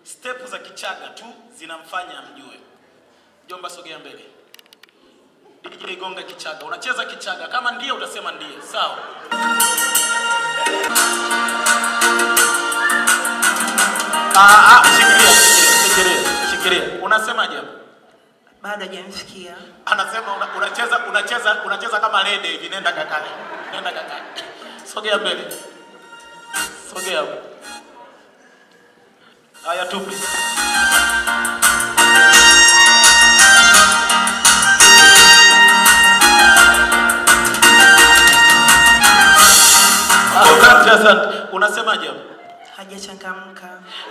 Step za Kichaga tu zinamfanya amjue. Mjomba, sogea mbele. DJ gonga Kichaga. Unacheza Kichaga. Kama ndiye utasema ndiye. Sawa. Ah, ah, shikilia, shikilia, shikilia, shikilia. Unasemaje hapo? bado hajamfikia. Anasema una, unacheza unacheza unacheza kama lede hivi. Nenda kakae. Nenda kakae. Sogea mbele. Sogea hapo. Haya tupe. Asante, asante. Unasemaje hapo? Hajachangamka.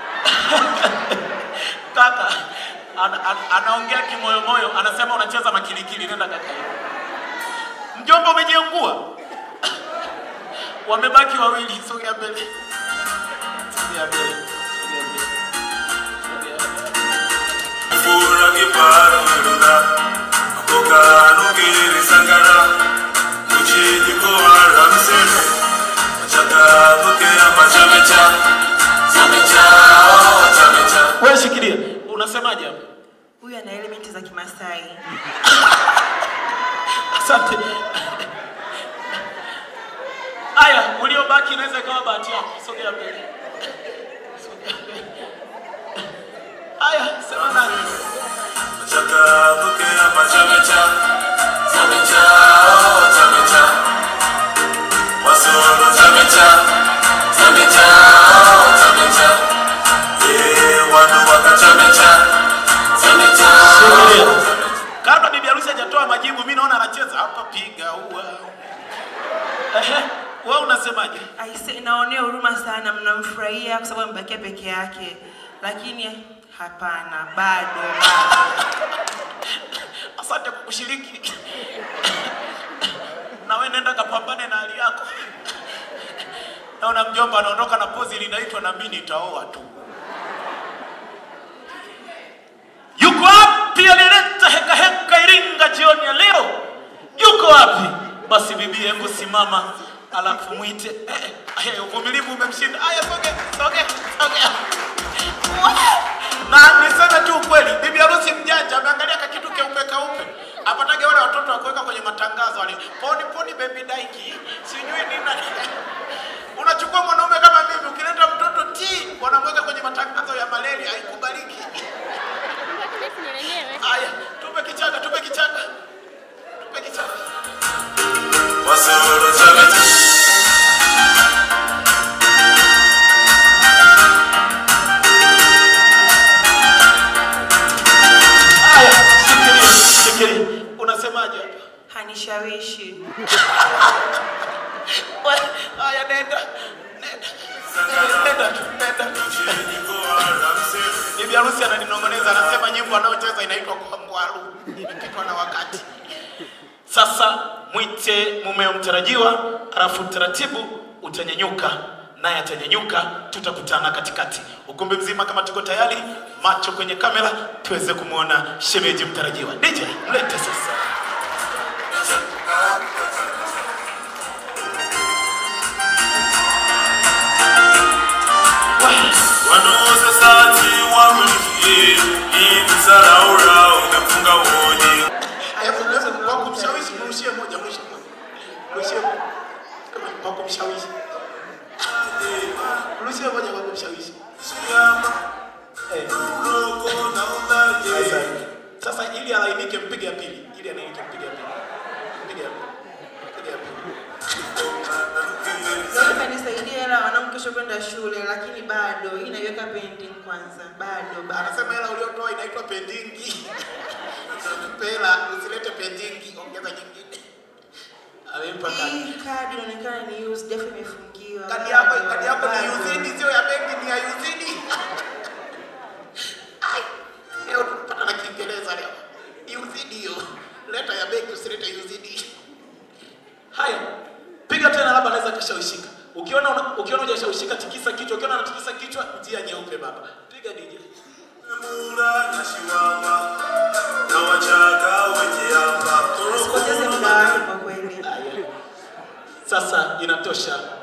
Kaka ana, ana, anaongea kimoyomoyo, anasema unacheza makilikili. Nenda kaka. Mjomba, umejiangua. Wamebaki wawili. Sogea mbele. Sogea mbele. Sogea mbele. Sogea mbele. Fura kiparo erura Akoka nukiri sangara Uchiji kuwara msere Achaka nuke ama chamecha Chamecha, oh chamecha Wewe shikilia. Unasemaje hapo? Huyu ana elementi za Kimasai. Asante. Aya, uliobaki inaweza ikawa bahati yako. Sogea mbele. Sogea mbele. Aya, sema nani? Achaka nuke ama chamecha Chamecha, oh chamecha Wasoro chamecha Chamecha, oh chamecha Eh, wanu waka chamecha Chamecha, oh Shikilia. Kabla bibi harusi hajatoa majibu, mimi naona anacheza hapa, piga ua. Ehe, wewe unasemaje? Aise, naonea huruma sana, mnamfurahia kwa sababu amebakia peke yake, lakini hapana, bado bado. Asante kwa kushiriki. Na wewe nenda kapambane na hali yako. Naona mjomba anaondoka na pozi linaitwa na mimi nitaoa tu. Yuko wapi alileta heka heka Iringa jioni ya leo? Yuko wapi? Basi bibi, hebu simama alafu mwite. Eh, eh, uvumilivu umemshinda. Aya, soge, soge, soge. Na niseme tu ukweli, bibi harusi mjanja ameangalia kakitu keupe kaupe. Apatage wale watoto wa kuweka kwenye matangazo wale. Poni poni baby daiki. Sijui nini na Unachukua mwanaume kama mimi ukileta mtoto T wanamweka kwenye matangazo ya malaria haikubaliki. Aya, tupe kichaka, tupe kichaka. Tupe kichaka. Wasoro chamecha Aya, shikilia, shikilia. Unasemaje hapa? Hanishawishi. We, Aya, nenda. Nenda. Nenda, tu, nenda. Bibi harusi ananinong'oneza, anasema nyimbo anayocheza inaitwa kwa ngwaru, imepitwa na wakati. Sasa mwite mumeo mtarajiwa, alafu taratibu utanyanyuka, naye atanyanyuka, tutakutana katikati. Ukumbi mzima kama tuko tayari, macho kwenye kamera, tuweze kumwona shemeji mtarajiwa. DJ, mlete sasa. Wanose sati wamulikie Ibi saraura umefunga uoji Aya, funguza kwa kumshawishi, mrushie moja, mrushie moja. Mrushie moja. Kama kwa kumshawishi. Mrushie moja kwa kumshawishi. Eh. Sasa, sasa ili alainike mpige ya pili. Ili alainike mpige ya pili. Mpige ya pili. Mpige ya pili. Nataka nisaidie hela wanangu kesho kwenda shule, lakini bado hii naiweka pending kwanza, bado bado. Anasema hela uliotoa inaitwa pendingi. Pela, usilete pendingi, ongeza nyingine. Amempa kadi. Hii kadi inaonekana ni used, defu imefungiwa. Kadi yako, Bado, kadi yako ni bado. UZD sio ya benki, ni ya UZD. Ai, leo tunapata na Kiingereza leo. UZD hiyo. Leta ya benki usilete UZD. Haya. Piga tena labda anaweza kashawishika. Ukiona una- ukiona hujashawishika tikisa kichwa, ukiona anatikisa kichwa njia nyeupe baba. Piga DJ. Mura na shiwawa Na wachaka wenye hapa Usipoteze muda wake kwa kweli. Haya. Sasa inatosha.